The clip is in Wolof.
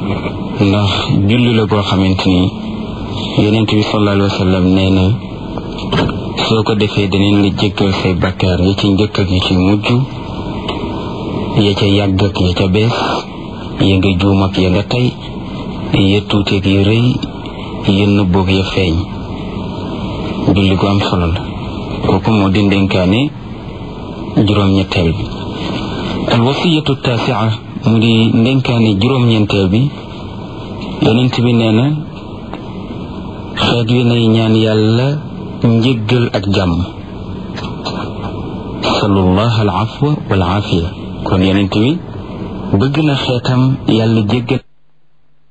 ndax julli la goo xamante ni yonent bi sallallahu alayhi wa sallam nee na soo ko defee daneen la jéggal say bakkaar ya ci njëkk ak ya ci mujj ya ca yàgg ak ya ca bees ya nga juum ak ya nga tey ya tuuteeg ya rëy ya nëbboog ya feeñ julli gu am solo la kooku moo di ndénkaane juróom-ñetteel bi al wasiyatu taasia mu di ndénkaane juróom-ñeenteel bi yonent bi nee na xeet wi nay ñaan yàlla njëggal ak jàmm salullah al afwa wal aafiya kon yonent bi bëgg na xeetam yàlla jéggal